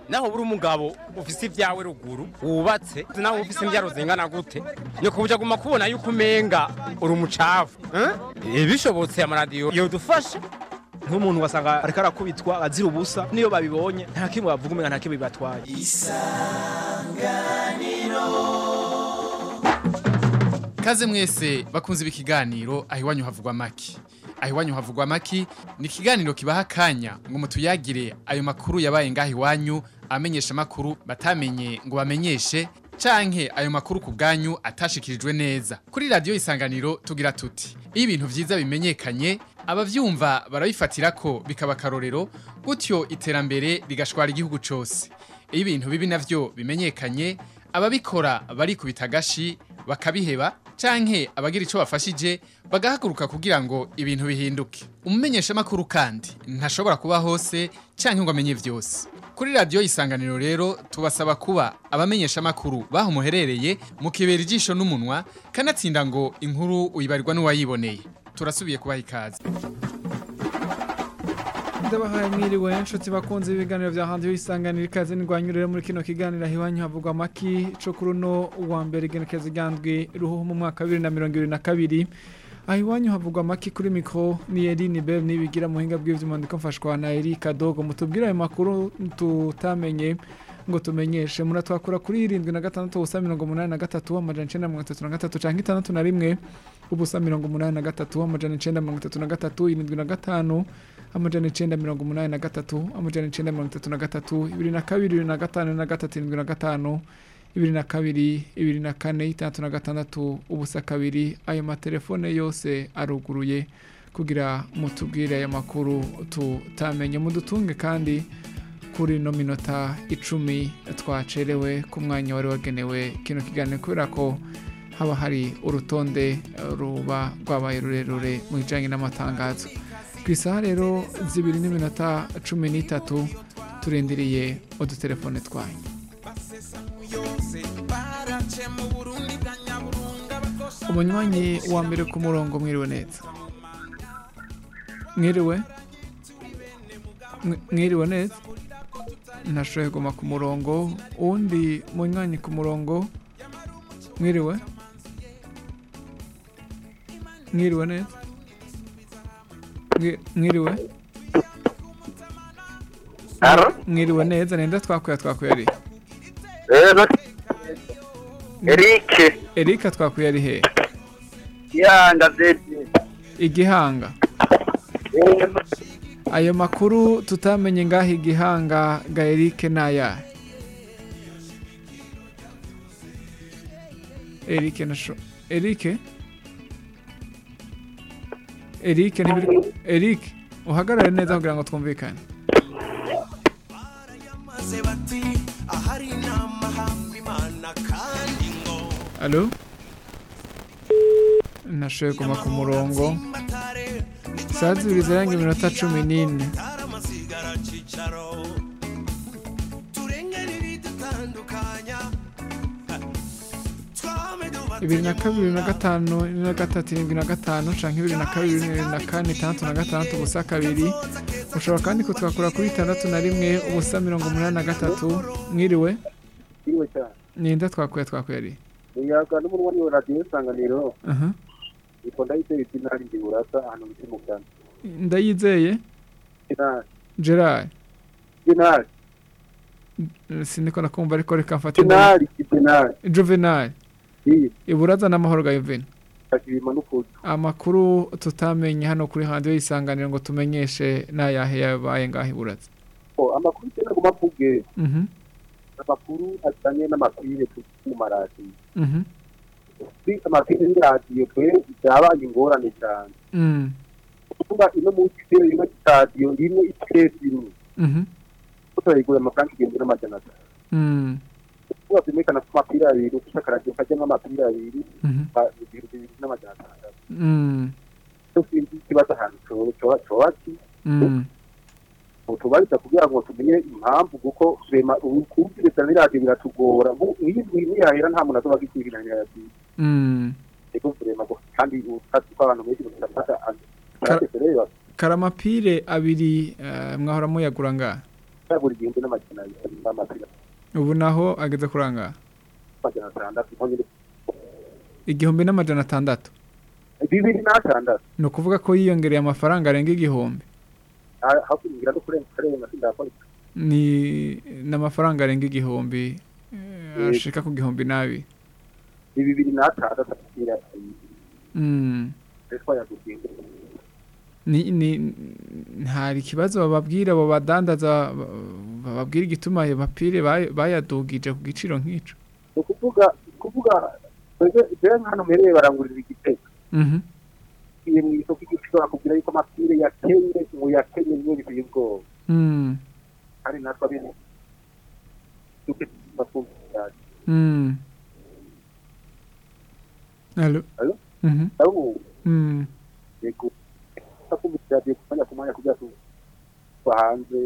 naho buri umugabo ufise ibyawe ruguru wubatse nawe ufise imbyaro zingana gute nyoko buja guma kubona yuko umenga uri umucafu eh? bishobotse amaradiyo yodufasha nk'umuntu wasanga ariko arakubitwa azira ubusa niyo babibonye nta kimwe bavuga umenga nta kimwe bibatwaye Kaze mwese bakunze ibi kiganiro aho iwanyu havugwa maki. Aho iwanyu havugwa maki ni ikiganiro kibaha akanya ngo mutuyagire ayo makuru yabaye ngaho iwanyu amenyesha makuru batamenye ngo bamenyeshe canke ayo makuru ku bwanyu atashikirijwe neza. Kuri radio isanganiro tugira tuti iyo ibintu vyiza bimenyekanye abavyumva barabifatira ko bikaba karorero gutyo iterambere rigashwara igihugu cose. Iyo ibintu bibi navyo bimenyekanye ababikora barikubita agashi bakabiheba canke abagira ico bafashije bagahaguruka kugira ngo ibintu bihinduke umumenyesha makuru kandi ntashobora kuba hose canke ngo amenye vyose kuri radio isanganiro rero tubasaba kuba abamenyesha makuru baho muherereye mukibera ijisho n'umunwa kanatsinda ngo inkuru uyibarirwa n'uwayiboneye turasubiye kubaha ikaze ndabahaye mwiriwe inshuti bakunze ibiganiro bya hanze y'isanganiro ikaze nirwanyurire muri kino kiganiro iwanyu havugwa amaki co kuri uno wa mbere igenekezo ryandwi ruhuhu mu mwaka wa bibiri na mirongo ibiri na kabiri aho iwanyu havugwa amaki kuri mikoro ni Eline Bell nibigira muhinga bw'ivyuma ndiko mfashwa na Erika Dogo mutubwire ayo makuru tutamenye ngo tumenyeshe muratwakura kuri irindwi na gatandatu ubusa mirongo umunani na gatatu amajana icenda mirongo itatu na gatatu canke itandatu na rimwe ubusa mirongo umunani na gatatu amajana icenda mirongo itatu na gatatu irindwi na gatanu amajana icenda mirongo umunani na gatatu amajana icenda mirongo itatu na gatatu ibiri na kabiri ibiri na gatanu na gatatu irindwi na gatanu ibiri na kabiri ibiri na kane itandatu na gatandatu ubusa kabiri ayo matelefone yose aruguruye kugira mutubwire ayo makuru tutamenye mudutunge kandi kuri ino minota icumi twacerewe ku mwanya wari wagenewe kino kiganiro kubera ko haba hari urutonde eh, ruba rwabaye rurerure mu bijyanye n'amatangazo ku isaha rero zibiri n'iminota cumi n'itatu turindiriye udutelefone twanyu umunywanyi wa mbere ku murongo mwiriwe neza mwiriwe Mwi- mwiriwe neza ntashoboye kuguma ku murongo uwundi munywanyi ku murongo mwiriwe mwiriwe neza Mwi- mwiriwe Aro? mwiriwe neza nenda twakuya twakuya ari Rero Eric erika twakuya ari he ya ndavye igihanga ayo makuru tutamenye ngaho igihanga ga erike naya erike nasho erike erike ntibiri erike uhagarare neza kugira ngo twumvikane alo nashoboye kuguma ku murongo saa zibiri zirenga iminota cumi n'ine bibiri na kabiri na gatanu na gatatu irindwi na gatanu canke bibiri na kabiri bibiri na kane itandatu na gatandatu ubusa kabiri ushobora kandi kutwakura kuri itandatu na rimwe ubusa mirongo umunani na gatatu mwiriwe Iwe cyane. ninde twakuye twakuye ari Uyaga n'umunwa wa radio isanganiro. aha Iko ndayiteye itinari ndi burasa ahantu muri mugana. ndayizeye Itinari. gerard Itinari. siniko nakumva ariko reka mfate Itinari. Itinari. juvenal Iyi. iburaza n'amahoro ga yuveni Akirima n'ukutu. amakuru tutamenye hano kuri handi y'isanganiro ngo tumenyeshe n'ayahe yabaye ngaho iburaza Oh, amakuru cyane guma mvuge. Mhm, Amakuru ajanye n'amapire mu maradiyo. mhm, Kuri amapire y'iradiyo twe byabaye ingorane cyane. mm, Kuvuga ino munsi rero ino radiyo rimwe itiresi imwe. mhm, Turayigura amafaranga igihumbi n'amajana atatu. mm, Kuba bimekana ku mapira abiri, ushaka radiyo kajyamo amapira abiri, mhm, ba- ibihumbi bibiri n'amajana atandatu. mm, sinzi ikibazo ahantu cyo- cyo- cyoba ki mm. tubariza kugira ngo tumenye impamvu kuko rema kubwiriza n'iradiyo biratugora nk'iyi niyahera nta muntu azoba agikwirira iradiyo Mm. ego rema ngo kandi utazi ko abantu benshi badafata Ka- rero karamapire abiri eh, mwahora muyagura ngaha yagura igihumbi n'amajana abiri n'amapira ubu naho ageze kurangara amajana atandatu nko nyine igihumbi n'amajana atandatu bibiri n'atandatu ni ukuvuga ko yiyongereye amafaranga arenga igihumbi Ha- hakurikira no kurenga karenga sindakora ni n'amafaranga arenga igihumbi eh, ashika ku gihumbi n'abiri ni bibiri n'atandatu akira Mm. twayaguze ni ni hari ikibazo bababwira abo badandaza ba- bababwira igituma ayo mapire bay- bayadugije ku giciro nk'ico ni ukuvuga kuvuga twebwe jewe hano mpereye barangurira igitego Mhm. iyo mu isoko igiciro bakubwira yuko amapire yakenye ngo yakenye niyo biteye ubwoba Mm. kandi natwe abiri duke bakumva Mm. Allo. Allo? Mhm. abo Mm. yego bakumva radiyo ku mwanya ku mwanya kugira ngo tuva hanze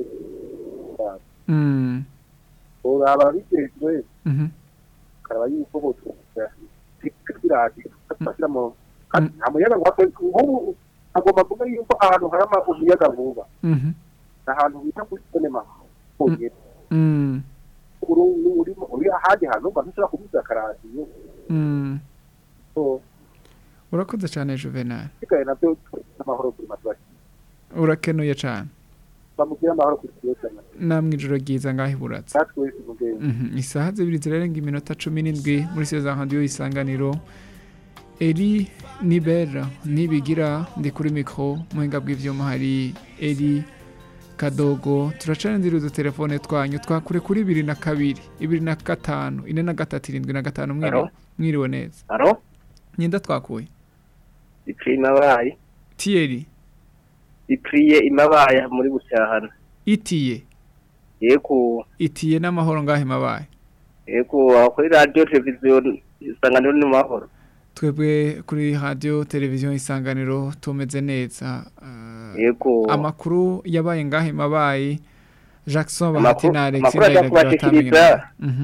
Mm. uraba bijejwe Mhm. karaba yuko bose twiradiyo bashyira mu kandi nta muyaga ngo hapfe nk'ubu agomba kuvuga yuko ahantu hari ama- umuyaga nkuba Mhm. ni ahantu bita kuri sinema honyine Mm. uri urimo uri ahandi hantu mba ntushobora kubuza akaradiyo Mm. so urakoze cyane juvenal sigaye nabyo amahoro kuri matwari urakenuye cyane bamubwira amahoro kuri siyosanya namwe ijoro ryiza ngaho iburatse natwe wese umugenzi Mhm. isaha zibiri zirarenga iminota cumi n'indwi muri seza radiyo isanganiro eri nibera nibigira ndi kuri mikoro muhinga bw'ibyuma hari eri kadogo turacanira udutelefone twanyu twakure kuri bibiri na kabiri ibiri na gatanu ine na gatatu irindwi na gatanu mwiriwe Alo? mwiriwe neza Aro? nyenda twakuye Ipri imabaye. tiyeri Ipriye imabaye muri bucyahana. itiye Yego, itiye n'amahoro ngahe mabaye yego aho kuri radio television isanganiro ni mahoro. twebwe kuri radiyo televiziyo isanganiro tumeze neza Ah, Yego. amakuru yabaye ngahe mabaye jackson Amakuru- bahati na alex amakuru ajya kubashikiriza.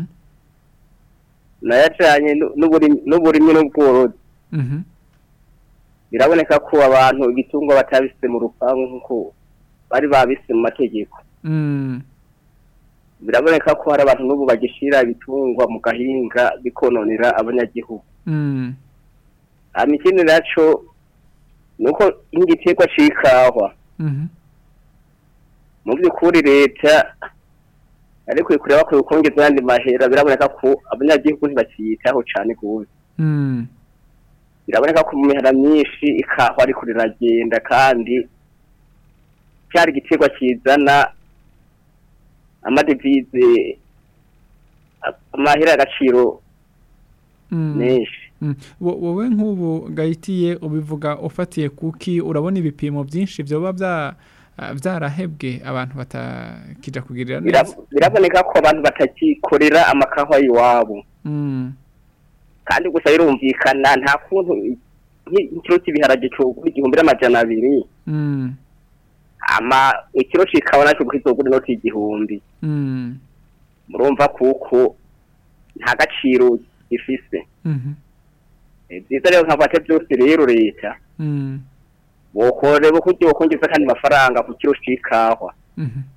Nayacanye nu- n'uburimi n'uburimi n'ubworozi. Biraboneka ko abantu ibitungwa batabise mu rupangu nkuko bari babise mu mategeko. Biraboneka ko hari abantu n'ubu bagishira ibitungwa mu gahinga bikononera abanyagihugu. hama ikindi naco nuko nk'igiterwa c'ikawa mu by'ukuri leta ariko kureba ko kongeza ayandi mahera biraboneka ko abanyagihugu ntibakiyitaho cane gose biraboneka ko mu mihana myinshi ikawa ariko riragenda kandi cyari igiterwa kizana amadevize a- amahera y'agaciro menshi Mm. Wo- wowe nk'ubu gahitiye ubivuga ufatiye kuki urabona ibipimo byinshi byoba bya ah, byarahebwe abantu batakija kugirira Bira- neza biraboneka ko abantu batakikorera amakawa iwabo Mm. kandi gusa birumvikana nta kuntu i- nk'i- ikiro cy'ibiharage cogura igihumbi n'amajana abiri Mm. ama ikiro c'ikawa naco kizogura inoti igihumbi Mm. murumva kuko nta gaciro gifise Mhm. Eh, vyiza rero nkafate vyose rero leta Mm. bokoreba ko ryokongeza kandi mafaranga ku kiro c'ikawa Mhm.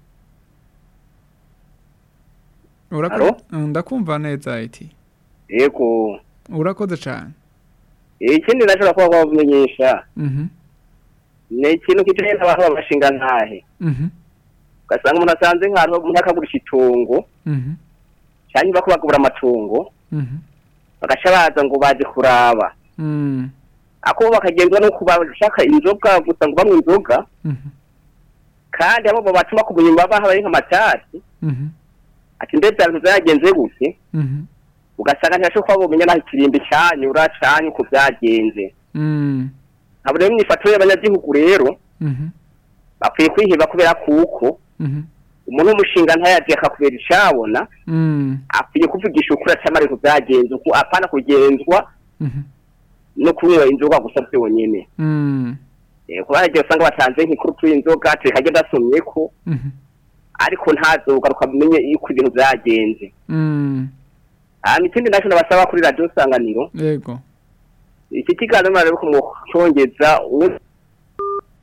Urakoze Alo? Mm, ndakumva neza iti yego urakoze cyane Eh, ikindi nashobora kuba kubamenyesha Mhm. ni ikintu kijanye n'abantu b'abashinga ntahe Mhm. ugasanga umuntu asanze nk'ahantu umuntu akagurisha itongo Mhm. canke bako bagura amatungo Mhm. bagaca baza ngo baje kuraba Mm. ako bo bakagenzwa no kuba bashaka inzoga gusa ngo banywa inzoga Mhm. kandi abo bo batuma ku bunyuma baha bari nk'amatasi Mhm. ati mbere bya bintu byagenze gute Mhm. ugasanga ntibashoboye kuba bumenya naho ikirimbi canyura canke uko byagenze Mm. abo rero imyifato y'abanyagihugu rero Mhm. bakwiye kwiheba kubera kuko Mhm. umuntu w'umushinga ntayazi akakubera icabona Mm. akwiye kuvugisha ukuri acamara ibintu byagenze uko apana kugenzwa Mhm. no kunywa inzoga gusa byonyene Mm. Eh, kuba hari igihe usanga batanze nk'ikurutu y'inzoga tureka ndasomye ko Mhm. ariko ntazogaruka amenye yuko ibintu byagenze Mm. hanyuma ikindi nacyo nabasaba kuri radiyo isanganiro Yego. iki kiganiro murarebe ko mwocongeza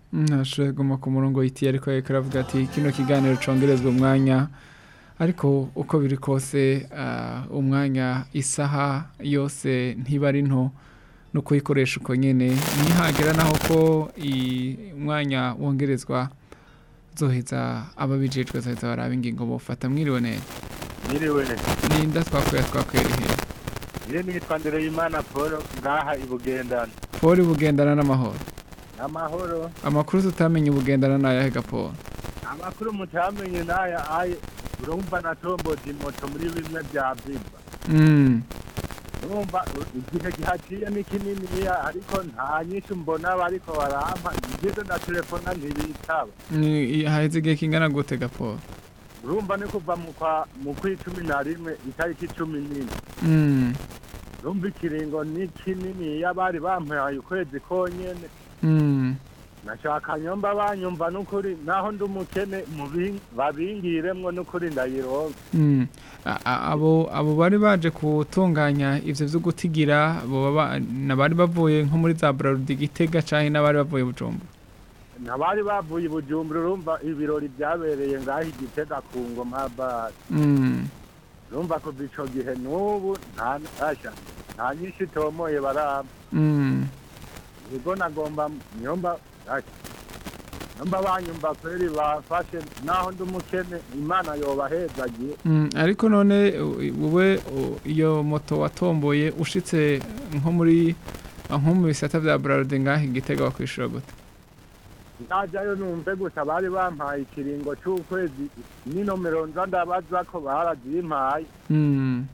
ntashoboye guma ku murongo iti ariko reka aravuga ati kino kiganiro congerezwa umwanya ariko uko biri kose ah, umwanya isaha yose ntiba ari nto no kuyikoresha uko nyene nihagera naho ko i- umwanya wongerezwa zoheza ababijejwe zoheza baraba ingingo bofata mwiriwe neza Nyiriwe, ninda twakuye twakwera ihe iyo nitwa Ndereyimana Paul ngaha i Bugendana. poli bugendana n'amahoro Amahoro, amakuru tutamenye ubugendana n'ayahe gapolo amakuru mutamenye n'aya aye, urumva natomboje moto muri bimwe bya Viva. mm. Urumva igihe gihaciye ni kininiya ariko nta nyinshi mbona bariko barampa, ngize na telefona ntibitaba. Ni- haheze igihe kingana gute gapolo Urumva ni kuva mu kwa mu kw'icumi na rimwe itariki cumi n'ine. mm. Urumva ikiringo ni kininiya bari bampaye ukwezi konyene. mm. nashaka nyomba banyumva n'ukuri naho ndi umukene mubi- babingiremwo n'ukuri ndayironka Mm. A- a- abo abo bari baje gutunganya ivyo vyo gutigira abo baba- nabari bavuye nko muri za Braludi Gitega canke n'abari bavuye Bujumbura ntabari bavuye i bujumbura urumva ibirori byabereye ngaho igitega ku ngoma bare mm. urumva kuva ico gihe n'ubu nta asha nta nyinshi itomoye baramba Mm. ubwo nagomba nyomba asha nyomba banyumva kweri bafashe naho ndi umukene imana yobahezagiye Mm. ariko none u- wowe u- iyo moto watomboye ushitse nko muri nko mu bisata vya Braludi ngaho igitega wakwishura gute najyayo numve gusa bari bampaye ikiringo c'ukwezi n'inomero nza ndabaza ko barazimpaye Mm.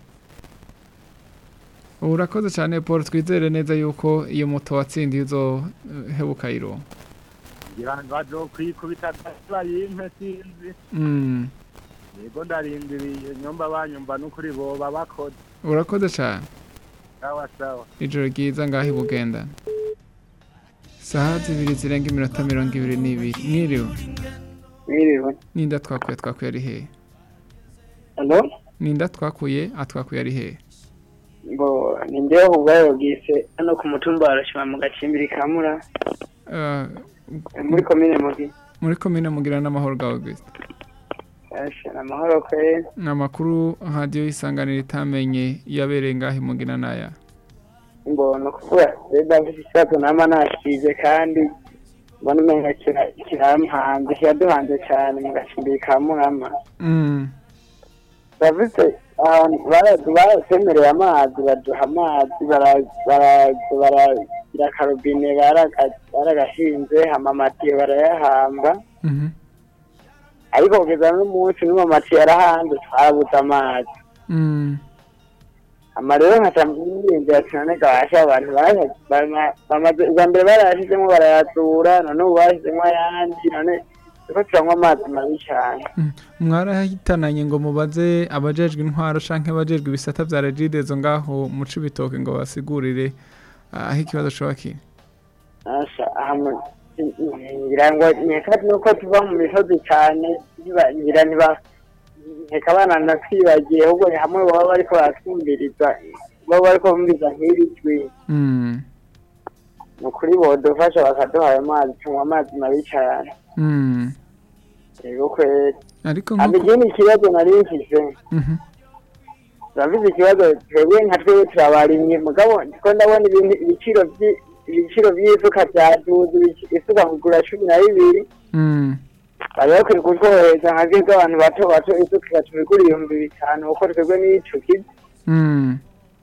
urakoze cyane paul twizere neza yuko iyo moto watsindiye uzohebuka iro ngira ngo bazokwikubita bayimpe sinzi Mm. yego ndarindiriye nyumva banyumva n'ukuri boba bakoze urakoze cyane sawa sawa ijoro ryiza ngaho i bugenda saha zibiri zirenga iminota mirongo ibiri n'ibiri mwiriwe mwiriwe ninda twakuye twakuye ari hehe alo ninda twakuye atwakuye ari hehe ngo ni njyewe ubwayo bwise hano ku mutumba wa rashima mu gacimbiri ka mura Ah, muri komine mugi muri komine mugira n'amahoro gawe gusa Asha, ni amahoro kwe ni amakuru radiyo y'isanganiro itamenye yabereye ngaho imugira n'aya ngo ni ukuvuga reba mfite ikibazo nama nasize kandi mbona umenga kira- kiramuhanze kiraduhanze cyane mu gacimbiri ka murama Mm. bavuze ahantu bara- barasemereye amazi baduha amazi bara- bara- baragira akarobine baraga- baragashinze hama amatiyo barayahamba Mhm. ariko kugeza n'umunsi n'uwo matiyo yarahanze twarabuze amazi Mm. ama rero nkaca mwiyumvira ati none gabasha abantu bara- bama- bamaze ubwa mbere barayashizemo barayazura none ubu bashyizemo ayandi none turiko turanywa amazi mabi cyane mwarahitananye ngo mubaze abajejwe intwaro canke abajejwe ibisata vya regidezo ngaho mu cibitoke ngo basigurire ah, aho ikibazo coba kiri Asha, hamwe ngira ngo nkeka nuko tuva mu misozi cyane ntiba- ngira ntiba nkeka abana nakwibagiye ahubwo ni hamwe baba bariko baratwumviriza baba bariko bumviriza nk'iri jwi Mm. ni ukuri bodufasha bakaduha ayo mazi tunywa amazi mabi cyane Mm. yego kweri ariko hama nkuko ikindi kibazo nari mfise Mhm. turavuze ikibazo twebwe nka twebwe turabarimye mugabo ndiko ndabona ibintu ibiciro vyi- ibiciro vy'isuka vyaduze ibici- isuka kugura cumi na bibiri Mm. bari bakwiye kutworohereza nka bwebwe abantu bato bato isuka igatubigura ibihumbi bitanu kuko twebwe n'ico kizi Mm.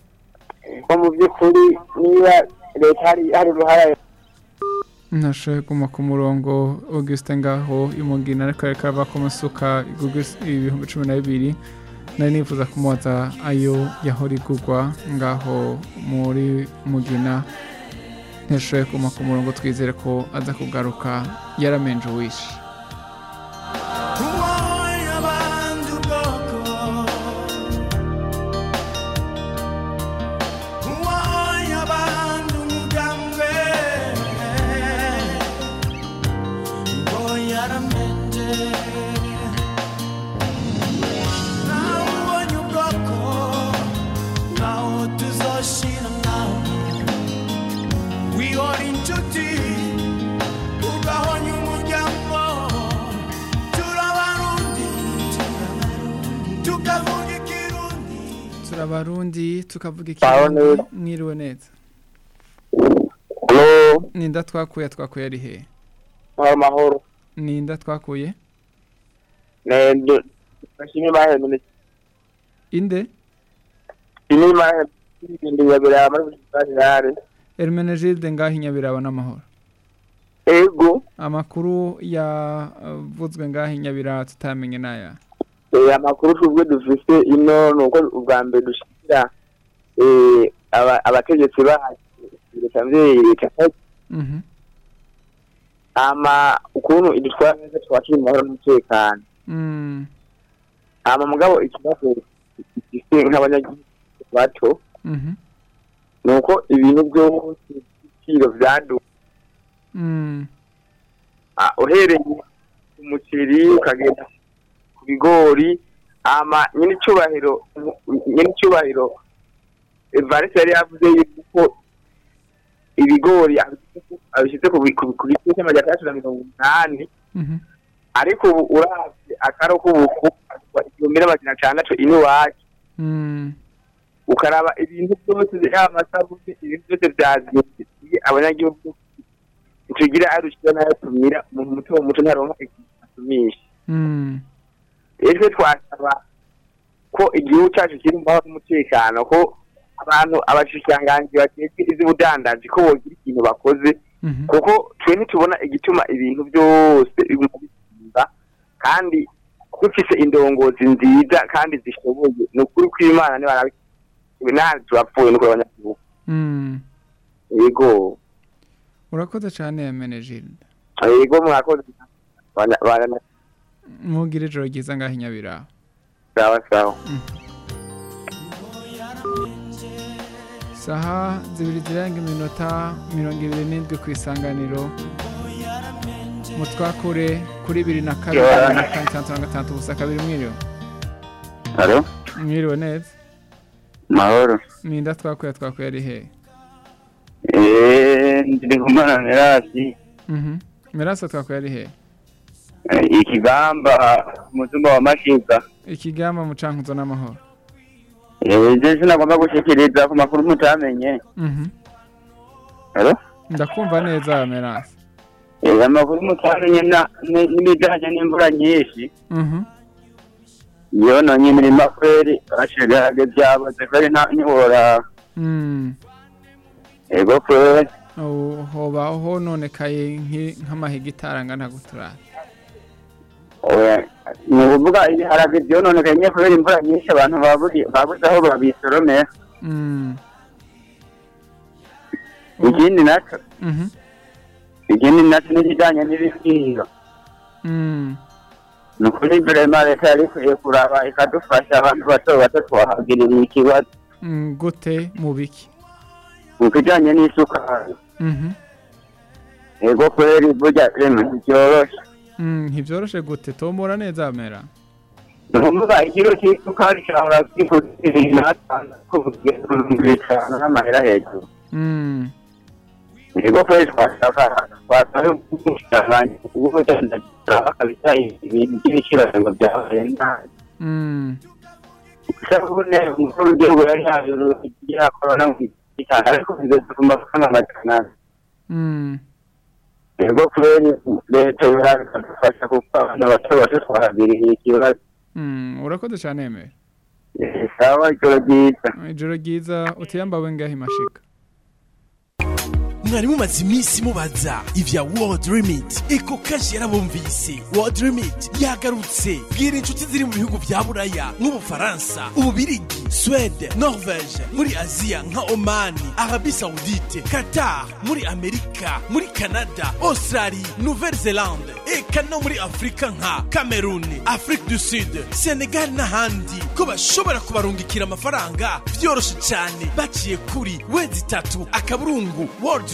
ko mu by'ukuri niba leta hari hari uruhara nashoboye guma ku murongo augustin ngaho imugina ariko ariko ava ku masuka igurwa is- ibihumbi cumi na bibiri nari nifuza kumubaza ayo yahora igurwa ngaho muri mugina ntashoboye guma ku murongo twizere ko aza kugaruka yaramenje uwishe We are in too deep, ugahonye turabarundi tukavuga Baho ikirundi neza. mwiriwe neza Hello, ninda twakuye twakuye ari he mahoro mahoro. ninda twakuye Ne ndo bashimye bahemene. inde Ini mahe ndi yabira muri bari yare. Hermenegilde ngaho inyabiraba n'amahoro Ego, amakuru yavuzwe ngaho inyabiraba tutamenye n'aya eh amakuru tubwe dufise ino nuko ubwa mbere dushikira eh aba- abategetsi bacu leta mvyeyi leta Mhm. ama ukuntu idutwara neza twakira amahoro n'umutekano Mm. ama mugabo ikibazo gifise nk'abanyagihugu bato Mhm. nuko ibintu byose ibiciro vyaduka Mm. Ah, uhereye ku muceri ukagenda ku bigori ama nyine icubahiro nyine icubahiro evariste yari yavuze yuko ibigori abishyize- abishyize ku bi- ku ku giciro cy'amajana atandatu na mirongo umunani Mhm. ariko ubu uravye akaro k'ubufu agurwa igihumbi n'amajana atandatu iwacu Mm. ukaraba ibintu byose yaba amasabune ibintu byose byazimye abanyagihugu tugira arushijeho nayo tumira umuntu muto muto ntaronka ikintu asumisha Mm. ese twasaba ko igihugu cyacu kiri mu mahoro n'umutekano ko abantu abashikiranganji bakejwe ivy'ubudandaji ko bogira ikintu bakoze Mhm. kuko twe ntitubona igituma ibintu byose biguma bisimba kandi dufise indongozi nziza kandi zishoboye ni ukuri kw'imana nibarabi ntazi turapfuye nuko abanyagihugu Mm. yego urakoze cyane Hermenegilde yego mwakoze Bana- bana- mugire ijoro ryiza ngaho inyabiraba sawa sawa saha zibiri zirenga iminota mirongo ibiri n'indwi ku isanganiro mutwakure kuri bibiri na kabiri Yohana. na kane itandatu na gatandatu ubusa kabiri mwiriwe Halo, mwiriwe neza mahoro. ninda twakuye twakuye ari he Eh, ndiri kumana Nerasi. Mhm. mirasa twakuye ari he Eh, Ikigamba umutumba wa Mashiga. ikigamba mucankuzo n'amahoro Eh, je sinagomba gushikiriza ku makuru mutamenye. Mhm. Halo? ndakumva neza mirasa Eh, amakuru mutamenye na ni- n'ibijanye n'imvura nyinshi. Mhm. Yononye imirima kweri bashigarage byaboze kweri nta ntiwora. Mm. Ego kweri. Ubu hoba hononekaye nki- nk'amahegitari angana guturara Oya, ni ukuvuga ibiharage byononekaye nyine kubera imvura nyinshi abantu baburi babuze aho babisoromera. Mm. Ikindi naco Mhm. ikindi naco n'ikijanye n'ibiciro. Mm. ni ukuri vrema leta yari ikwiye kuraba ikadufasha abantu bato bato twahagirira ikibazo Mm, gute mu biki mu kijanye n'isukari Mhm. ego kweri burya rema ntivyoroshe Mm, ntivyoroshe gute tomora neza mera nukuvuga ikiro c'isukari cahora kigura ibiri n'atandatu kugeza ku bihumbi bitanu n'amahera hejuru Mm. ego kweri twashaka twasaba umushikiranganji w'ubudandaji bakabisa ibintu by'ibiciro ngo byabaye nabi Mm. isabune umukuru w'igihugu yari yabirugira korona mu gitanga ariko bigeze ku mafaranga amajana ane Mm. ego kubera leta yari ikadufasha kuko abantu bato bato twahagiriye ikibazo Mm. urakoze cyane mera Eh, sawa ijoro ryiza ijoro ryiza utiyambawe ngaho imashika mwari mumaze iminsi mubaza ivya world remit eko kashi yarabumvise world remit yagarutse bwira inshuti ziri mu bihugu vya buraya nk'ubufaransa ububirigi swede norvege muri aziya nka omani arabi saudite qatar muri amerika muri canada australie nouvelle zelande eka no muri afurika nka cameroon afrique du sud senegal n'ahandi ko bashobora kubarungikira amafaranga vyoroshe cyane baciye kuri wezi itatu akaburungu world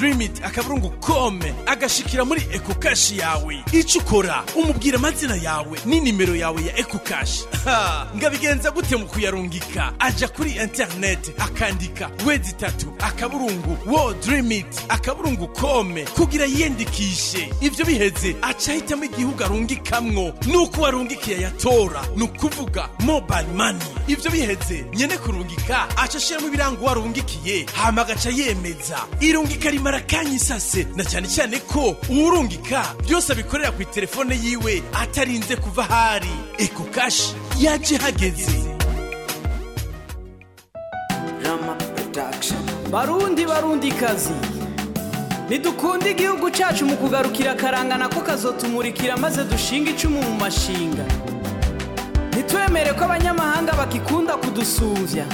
dreamit akaburungu kome agashikira muri eco cash yawe icyo ukora umubwira amazina yawe n'inimero yawe ya eco cash Ha, ngabigenza gute mu kuyarungika aja kuri internet akandika wezi itatu akaburungu wo dreamit akaburungu kome kugira yiyandikishe ivyo biheze aca ahitamo igihugu arungikamwo nuko uwarungikiye yatora ni ukuvuga mobile money ivyo biheze nyene kurungika aca ashiramo ibirango uwarungikiye hama agaca yemeza irungika rimara kanya isase na cyane cyane ko uwurungika byose abikorera ku telefone yiwe atarinze kuva ahari eko kashi yaje hageze barundi barundi kazi ntidukunde igihugu cyacu mu kugarukira akarangana ko kazotumurikira maze dushinga icumu mu mashinga ntitwemere ko abanyamahanga bakikunda kudusuvya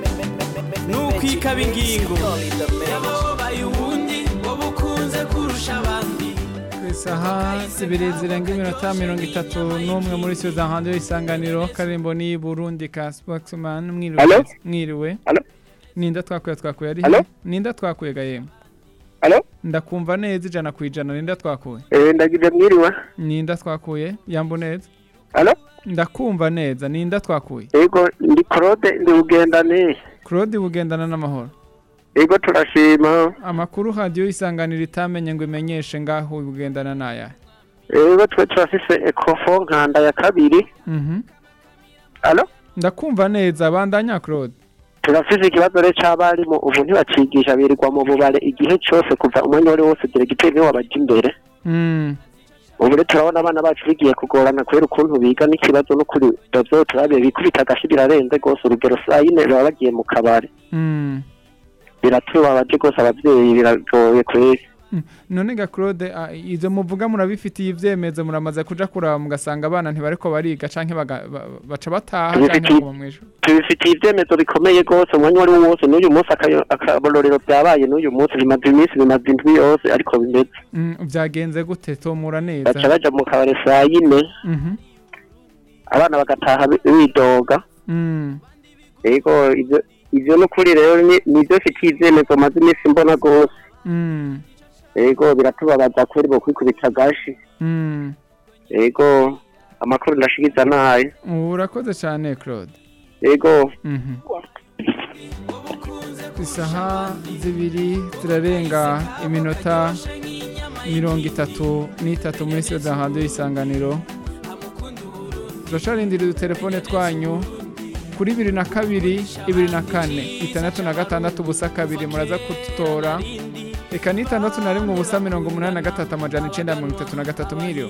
ni ukwikaba ingingo yababaye ubundi wowe ukunze kurusha abandi ku isaha zibiri zirenga iminota mirongo itatu n'umwe muri studio hanze y'isanganiro karimbo ni burundi ka spokesman mwiriwe Hello? mwiriwe ninda twakuye twakuye ari Hello? he? ninda twakuye gahema Hello? ndakumva neza ijana ku ijana ninda twakuye Eh, ndagize mwiriwe ninda twakuye yambo neza Hello? ndakumva neza ninda twakuye yego ndi claude ndi bugendane claude bugendana n'amahoro yego turashima amakuru hadiyo y'isanganiro itamenye ngo imenyeshe ngaho bugendana n'aya yego twe turafise ekofo nkanda ya kabiri Mhm. Hello? ndakumva neza bandanya claude turafise ikibazo rero c'abarimu ubu ntibacigisha birirwa mu bubare igihe cose kuva umwanya wari wose diregiteri niwe wabaja imbere Mm. ubu rero turabona abana bacu bigiye kugorana kubera ukuntu biga n'ikibazo n'ukuri bavyo turabiye bikubita agashi birarenze rwose urugero saa yine baba bagiye mu kabare Mm. biratubabaje rwose abavyeyi biragoye kweri Mm. none ga claude ah, izo muvuga murabifitiye ivyemezo muramaze kuja kuraba mugasanga abana ntibariko bariga canke baga- ba- baca bataha canke Tubifitiye- baguma mw'ijoro tubifitiye ivyemezo bikomeye rwose umwanya wari wose n'uyu munsi akayo- akabororero byabaye n'uyu munsi bimaze iminsi bimaze indwi yose ariko bimeze Mm, vyagenze gute tomura neza baca baja mu kabare saa yine Mhm. abana bagataha bi- bidoga Mm. yego ivyo ivyo n'ukuri rero ni- nivyo mfitiye ivyemezo maze iminsi mbona rwose Mm. yego biratubabaza kweri bo kwikubita agashi Mm. yego amakuru ndashikiza nayo urakoze cane claude yego Mhm. isaha zibiri zirarenga iminota mirongo itatu n'itatu muri studio hanze y'isanganiro turacarindira udutelefone twanyu kuri bibiri na kabiri ibiri na kane itandatu na gatandatu ubusa kabiri muraza kudutora reka n'itandatu na rimwe ubusa mirongo umunani na gatatu amajana icenda mirongo itatu na gatatu mwiriwe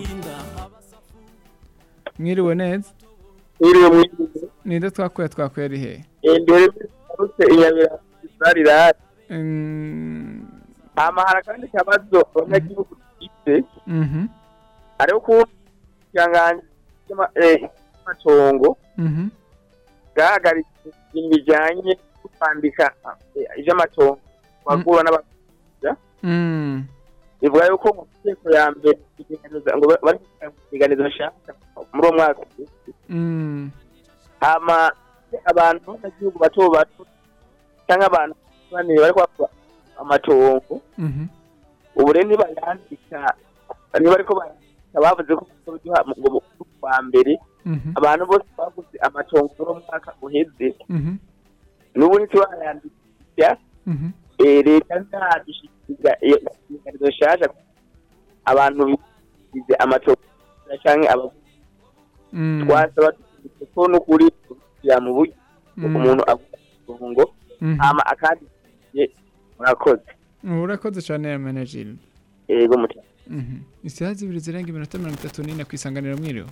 mwiriwe neza mwiriwe mwiriwe ninde twakuye twakuye ari hehe imbere ruse inyabira isarirari Mm, hama hari akandi kabazo abanyagihugu dufite mhm, hariho ukuntu ikiranganji cy'amatongo mhm, bwahagaritse ibintu bijyanye no kwandika eh, ivy'amatongo bagura n'abagurisha mm, bivuga yuko mu nteko ya mbere ipiganiza- ngo ba- bari kupiganiza bashaka muri uwo mwaka mm, hama abantu b'abanyagihugu bato bato cyangwa abantu bane bari kwakura amatongo mhm, ubu rero nibayandika niba ariko bayandika bavuze ko bazoduha mu- ngo mu kwa mbere mhm, abantu bose baguze amatongo muri uwo mwaka uheze mhm, n'ubu ntiturayandikiza mhm, eh, leta ntadushyikiriza iyo inyandiko nshasha abantu bize amatongo cyangwa abaguzi mm, twasaba dufite ko n'ukuri kugira mu buryo Mm. umuntu agura itongo Mhm. hama akandi murakoze urakoze cyane ya menajiri yego mutima isaha zibiri zirenga iminota mirongo itatu n'ine ku isanganiro mwiriwe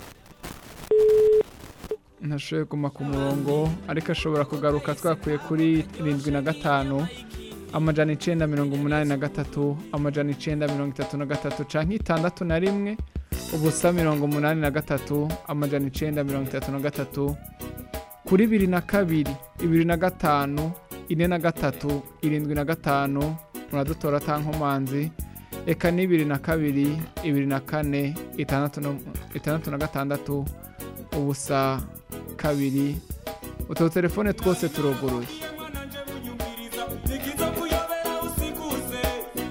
ntashoboye kuguma ku murongo ariko ashobora kugaruka twakuye kuri irindwi na gatanu amajana icenda mirongo umunani na gatatu amajana icenda mirongo itatu na gatatu canke itandatu na rimwe ubusa mirongo umunani na gatatu amajana icenda mirongo itatu na gatatu kuri bibiri na kabiri ibiri na gatanu ine na gatatu irindwi na gatanu muradutora tankomanzi eka ni bibiri na kabiri ibiri na kane itandatu no- itandatu na gatandatu ubusa kabiri utu telefone twose turuguruye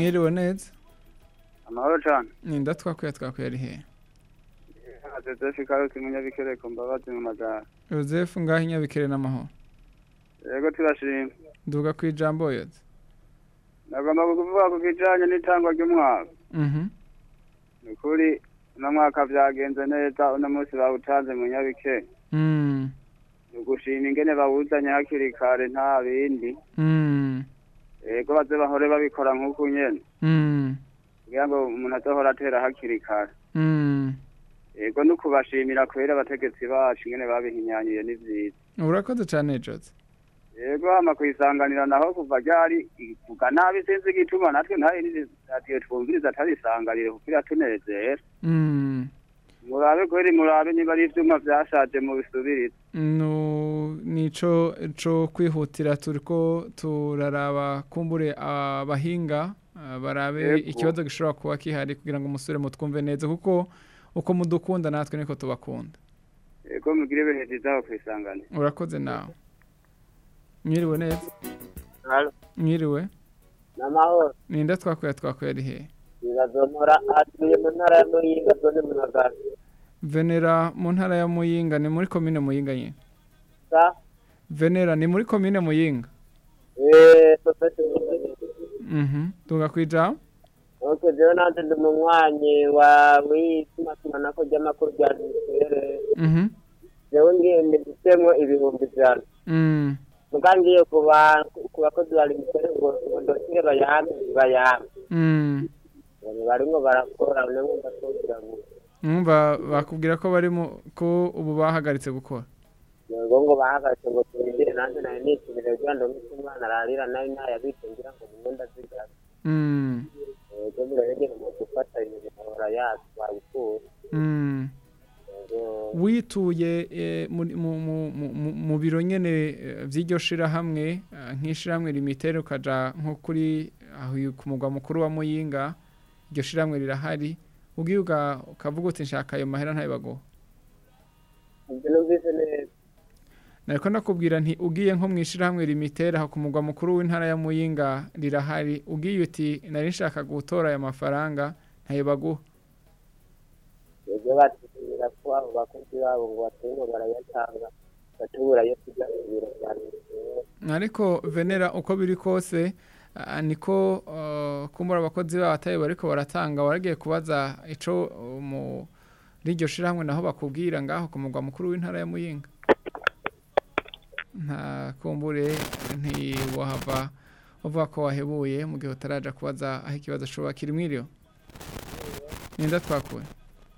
mwiriwe neza amahoro cyane ninda twakuye twakuye ari hehe joseph karusi munyabikereko mbabazi mu magara joseph ngaho inyabikere n'amahoro yego turashima duga ku ijambo yoze nagomba kuvuga ku kijanye n'itangwa ry'umwaka mhm ni ukuri uno mwaka vyagenze neza uno munsi bawutanze mu nyabikere mm ni ugushima ingene bawuzanye hakiri kare nta bindi mm yego baze bahore babikora nk'uku nyene mm kugira ngo umuntu azohora atera hakiri kare mm yego ni ukubashimira kubera abategetsi bacu ingene babihinyanyuye ni vyiza urakoze cyane jose yego hama kwisanganira naho kuva ryari ivuga nabi sinzi igituma natwe nta yindi radiyo twumviriza atarisanganire kuko iratunezera mm murabe kweri murabe niba ari ivyuma vyashaje mu bisubiriza no nico co kwihutira turiko turaraba kumbure abahinga ah, barabe Yego. ikibazo gishobora kuba kihari kugira ngo umusore mutwumve neza kuko uko mudukunda natwe niko tubakunda yego mugire ibihe vyiza aho kwisanganira urakoze nawe mwiriwe neza Halo, mwiriwe namahoro. ninda twakuye twakuye ari hehe Nibazomora atuye mu ntara ya Muyinga zone Munagara. venera mu ntara ya muyinga ni muri komine muyinga nyine Sa, venera ni muri komine muyinga eh, sosete Muyinga. mhm tuga kwija Okay, jewe nanje ndi munywanyi wa w'itumatumanaho ry'amakuru rya Ministere. mhm Jewe ngiye mbisemwo ibihumbi ijana. mm Muga ngiye ku ba- ku bakozi ba Ministere ngo ngo ndosire bayampe bayampe. mm Ngo barimwo barakora nemwe ndasubira ngo mwumva bakubwira ko bari mu ko ubu bahagaritse gukora ngo ngo bahagaze ngo turindire nanjye nayo nitumire kugira ngo ndonke umwana ararira nayo ntayabitse ngira ngo mu mwenda zigara. mm Ego murabegera mu gufata ibintu bahora yacu babikura. mm Ego wituye eh, muri- mu- mu- mu- mu- mu biro nyene eh, vy'iryo shirahamwe eh, nk'ishirahamwe limitere ukaja nko kuri aho ku mugwa mukuru wa muyinga iryo shirahamwe rirahari ugiye uga- ukavuga uti nshaka ayo mahera ntayibagoha ibyo numvise neza. nariko nakubwira nti ugiye nko mu ishirahamwe limitere aho ku mugwa mukuru w'intara ya muyinga rirahari ugiye uti nari nshaka gutora aya mafaranga ntayibaguha Ego batubwira ko abo bakozi babo ngo baturimo barayatanga batubura yo kujya mu biro bya Ministere. ariko venera uko biri kose ah, niko ah, kumbura abakozi babo atari bariko baratanga waragiye kubaza ico uh, mu riryo shirahamwe naho bakubwira ngaho ku mugwa mukuru w'intara ya muyinga nta kumbure ntiwahava uvuga ko wahebuye mu gihe utaraja kubaza aho ikibazo ashobora kiri mwiriyo ninda twakuye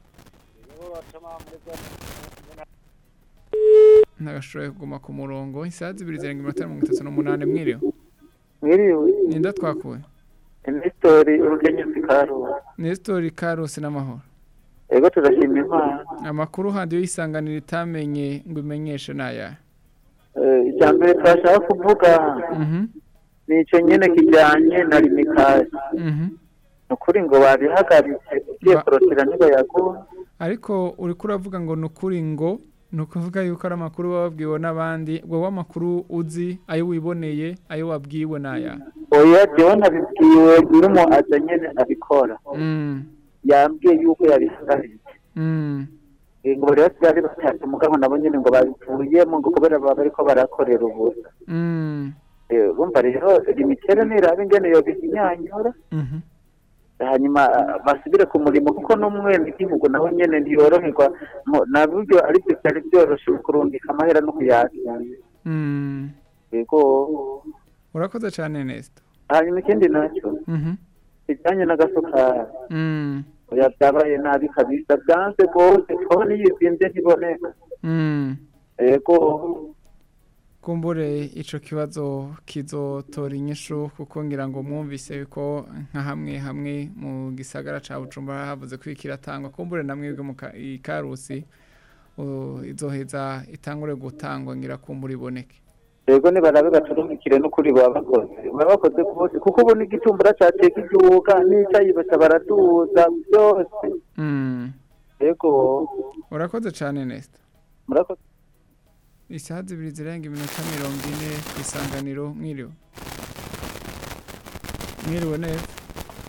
ntagashoboye kuguma ku murongo isaha zibiri zirenga iminota mirongo itatu n'umunani mwiriyo Mwiriwe, ninda twakuye Nestori urugenyezi karusi. Nestori Karusi n'amahoro Ego turashima Imana. amakuru handi yisanganira itamenye ngo imenyeshe naya Eh, icya mbere twashaka kuvuga ni icyo nyene kijyanye na limikasi. Ni ukuri ngo babihagaritse ugiye kurotera niba yaguha. ariko uriko uravuga ngo ni ukuri ngo ni ukuvuga yuko ari amakuru baba babwiwe n'abandi wowe amakuru uzi ayo wiboneye ayo wabwiwe naya Oya jewe nabibwiwe n'umu aza nyene abikora. Mm, Yambwiye yuko yabihagaritse. mm, Eh, ngo rero byari batatu mugabo nabo nyene ngo babivuyemo ngo kubera baba bariko barakorera ubusa. mm, Eh, Bumva rero limitere niraba ingene yobihinyanyura. mhm. hanyuma ah, basubire ku murimo kuko n'umwenegihugu nawe nyene ntiyoroherwa mu- na buryo ari byo byari byoroshe kurungika amahera no kuyakira Mm. yego urakoze cyane Nesto hanyuma ikindi nacyo Mhm. kijyanye n'agasukari Mm, oya byabaye nabi kabisa byanze rwose twabona yizimbye ntiboneka mm. yego kumbure ico kibazo kizotora inyishu kuko ngira ngo mwumvise ko nka hamwe hamwe mu gisagara ca Bujumbura havuze ko ikiratangwa kumbure namwe bwe mu ka- i Karusi uh, izoheza itangure gutangwa ngira kumbure iboneke yego nibarabe baturumikire n'ukuri baba bakoze baba bakoze rwose kuko ubu n'igitumbura caciye kiduga n'icayibesha baraduza byose mm. yego urakoze cyane Nesta murakoze isaha zibiri zirenga iminota mirongo ine ku isanganiro mwiriwe mwiriwe neza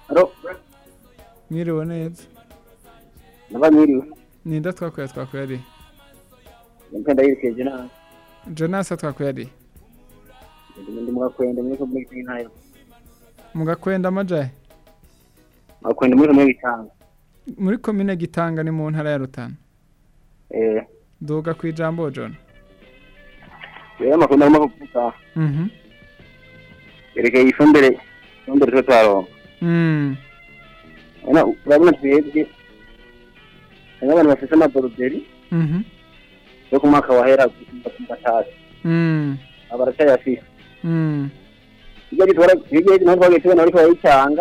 Alo, mwiriwe neza naba mwiriwe. ninda twakuye twakuye ari Mpenda yirekeje na jonasa twakuye ari ndi mugakwenda muri komune y'Intara. mugakwenda amajahe Mugakwenda muri komune y'Itanga. muri komine gitanga ni mu ntara ya rutana Eh, duga ku ijambo john rero amakuru narimo kuvuga mhm yerekeye ifumbire ifumbire twe twaronka. mm Urabona urabona twebwe hariho abantu bafite amaboruderi mhm yo ku mwaka wahera ku gatatu mm aba baracyayafise mm hirya gitwara hirya naho twagiye tubona bariko barayitanga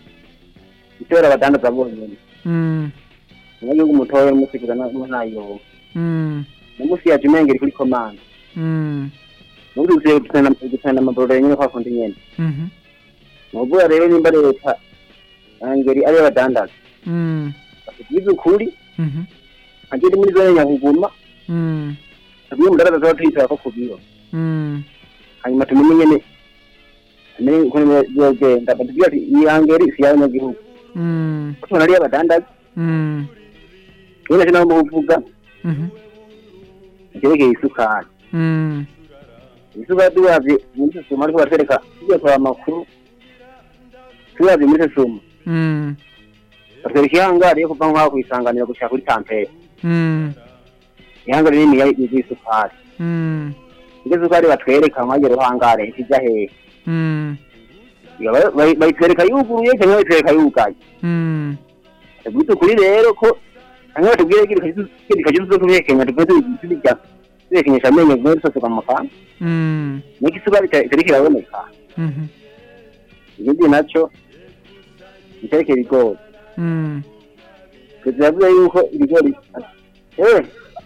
itera abadandaza bonyene mm umunyagihugu mutoya n'umusigura ntayoba mm namusi yaje umengeri kuri komanda mm nubundi ugiye gutana amaboruderi nyene kwa kundi nyene mhm nuvuga rero nimba leta angeri ariyo badandaza mm batugize ukuri mhm agende muri zone nyakuguma mm tubwiye umudandaza tuba tuyitara ko ku biro mm hanyuma tumenye nyene tumenye ukuntu bizogenda batubwira ati iyi angeri si y'abanyagihugu mm ko tubona ariyo badandaza mm rero nacyo naho muvuga mhm icyerekeye isukari mm isukari turavye muri sosoma ariko batwereka tugiye kuraba amakuru turavye muri sosoma mm batwereka ihangari yo kuva nk'aho kuyisanganira gushika kuri tampere mm ihangari nini y'isukari mm iryo sukari batwereka nk'ayo ruhangare ikija hehe mm Iyo ba- bayi- bayitwereka yuguruye cyangwa bayitwereka yugaye mm tubwite ukuri rero ko hanyuma batubwire gikaje tuzo kubihekenya tubwire tubijya tubihekenyesha amenyo bimwe dusosoka mu kanwa mm niko isukari ita- itariko iraboneka mhm ibindi naco iterekeye ibigori mm perezida yavuze yuko ibigori eh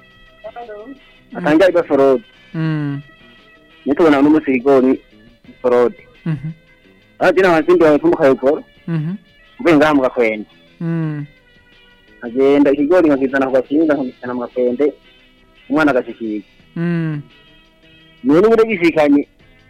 atangira iba forode mm niyo tubona n'umunsi ibigori forode mhm aha jina hanzindi wawe mu kayogoro mhm mvuye ngaha mu gakwende mm nkagenda ikigori nkakizana ku gakinga nkakizana mu gakwende umwana agashikirwa mm niwe n'ubundi gishikanye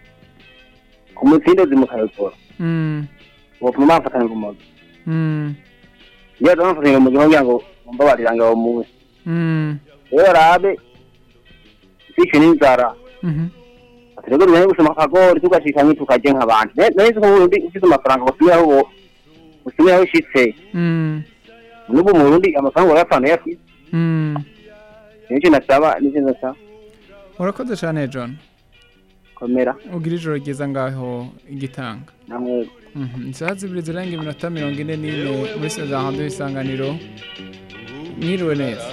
ku mutsindozi mu kayogoro mm bopfuma bamfatana urumogi mm iyo baza bamfatana urumogi kugira ngo mumbabariranga uwo munsi mm rero barabe sishe n'inzara mhm turego tujanye gusoma akagori tugashikanye tukaje nk'abantu nari nzi ko uburundi ufise amafaranga usumira aho usumira aho ushitse mm n'ubu mu burundi amafaranga urayapfana uyafise mm nicyo nasaba nicyo nasaba urakoze cyane john komera ugira ijoro ryiza ngaho igitanga namwe Mhm, isaha zibiri zirenga iminota mirongo ine n'ine muri sezahando y'isanganiro mwiriwe neza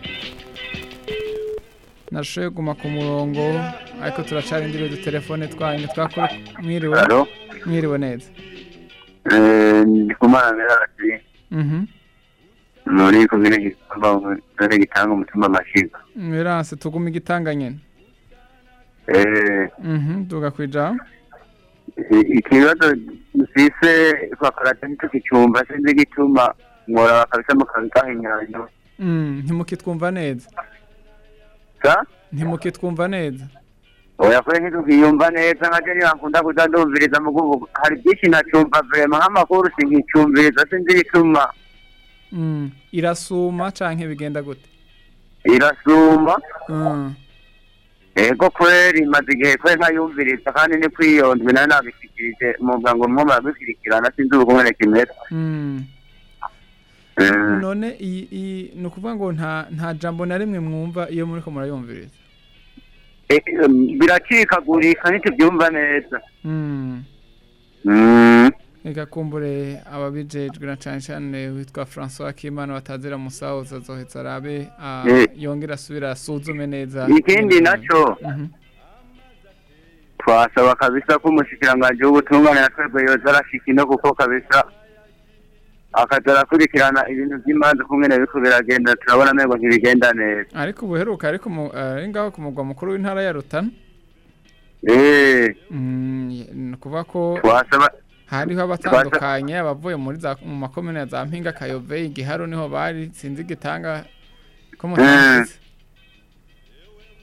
nashoboye kuguma ku murongo ariko turacana indimi udutelefone twanyu twakora mwiriwe Alo? mwiriwe neza ndi kumana mirasi Mhm. muri komine gitamba muri gitanga umutumba amashiga mirase tuguma igitanga nyene Eh, Mhm, duga kwijambo i- ikibazo mfise bakarata ntitukicumva sinzi igituma mwora bakabisa mukabigahinyanya Mm, ntimukitwumva neza sa ntimukitwumva neza oya kure ntitukiyumva neza nkaje nibankunda kuza ndumviriza mugubu hari byinshi nacumva vrema nk'amakuru sinkicumviriza sinzi igituma Mm, irasuma canke bigenda gute irasuma Mm, ego kweri maze igihe kweri nkayumviriza kandi ni kwiyondwe nayo nabishikirije muvuga ngo mwo murabikurikirana sinzi ubukumene kimeze mm. Mm. none iyi iyi ni ukuvuga ngo nta nta jambo na rimwe mwumva iyo muriko murayumviriza Eh, em, biracikagurika ntitubyumva neza Mm. Mm. reka kumbure ababijejwe na cane cane witwa François Kimana batazira musahuza azoheza arabe ah, Eh. yongera asubira asuzume neza ikindi naco Mhm. twasaba kabisa ko umushikiranganji w'ubutungane na twebwe yoza arashika ino kuko kabisa akaza arakurikirana ibintu by'imanza kumwene biriko biragenda turabona amengo ntibigenda neza ariko ubuheruka ariko mu- ari ngaho ku mugwa mukuru w'intara ya Rutana Eh, Mm, ni ukuvuga ko twasaba hariho abatandukanye abavuye muri za mu makomine ya za mpinga kayove igiharo niho bari sinzi igitanga ko Mm. mutagize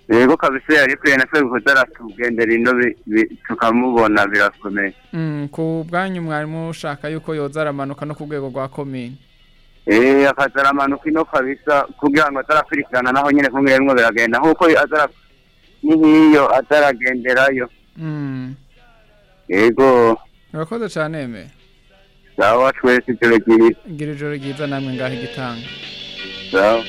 yego kabisa yari kwiye na twe kuza aratugendera ino bi- bi- tukamubona birakomeye Mm, ku bwanyu mwari mushaka yuko yoza aramanuka no ku rwego rwa komine eh akaza aramanuka ino kabisa kugira ngo azarakurikirana naho nyine kumwe rimwe biragenda nk'uko azara ni nk'iyo azaragenderayo Mm, yego urakoze cyane me sawa twese ijoro ryiza gira ijoro ryiza namwe ngaho igitanga sawa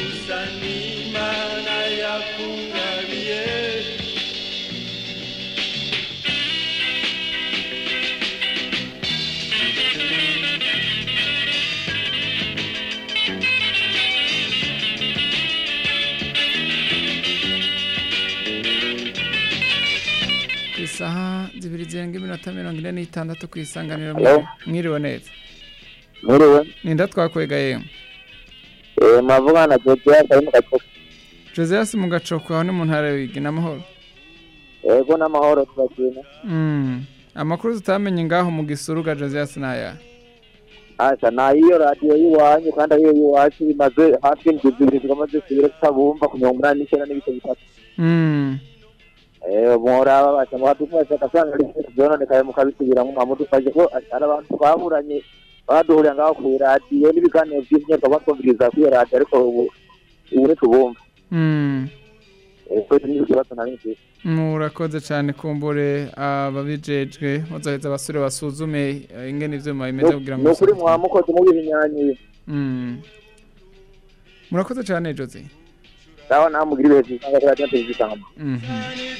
ku isaha zibiri zirenga iminota mirongo ine n'itandatu ku isanganiro Hello? mwiriwe neza Mwiriwe. ninda twakwega yewe Eh, mavugana na Josias ari mu gacoco. josias mu gacoko aho ni mu ntara y'Uruyigi n'amahoro Yego n'amahoro tubakina. Mm, amakuru tutamenye ngaho mu gisuruga josias ni aya Asa na iyo radio y'iwanyu kandi ariyo y'iwacu bimaze hafi indwi zibiri zigamaze zibiri tutabumva ku mirongo umunani n'icyenda n'ibice bitatu. Mm, Eh, muhora babasha muhadufasha agasanga ari ibintu byononekaye mukabisubiramo mwamudufashe ko ari abantu twaburanye baduhurira ngaho ku radiyo n'ibiganiro by'imyaka batwumviriza kuri iyo radiyo ariko ubu ubu ntitubumva. mm. Eh, twese ni ikibazo nari mfite. murakoze cyane kumbure ababijejwe muzoheza abasore basuzume eh, ingene ivyuma bimeze kugira ngo ni ukuri bisuzumwe. mwamukoze mubihinyanyuye Mm. murakoze cyane josi sawa namugira ibihe byiza ngaho radiyo televiziyo Mhm.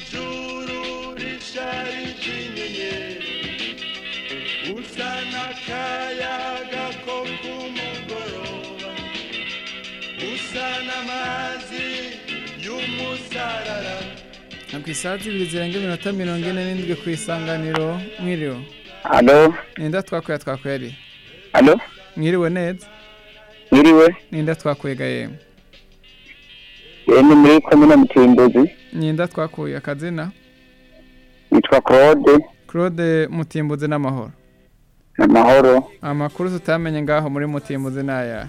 usa n'akayaga ko ku mugoroba usa n'amazi y'umusarara Na ku isaha zibiri zirenga iminota mirongo ine n'indwi ku isanganiro mwiriwe Alo, ninda twakwega twakwega ari alo, mwiriwe neza mwiriwe, ninda twakwega yemwe eh, ni muri komine Mutimbuzi, ninda twakuye akazina yitwa Claude, claude mutimbuzi n'amahoro amahoro, amakuru tutamenye ngaho muri mutimbuzi ni aya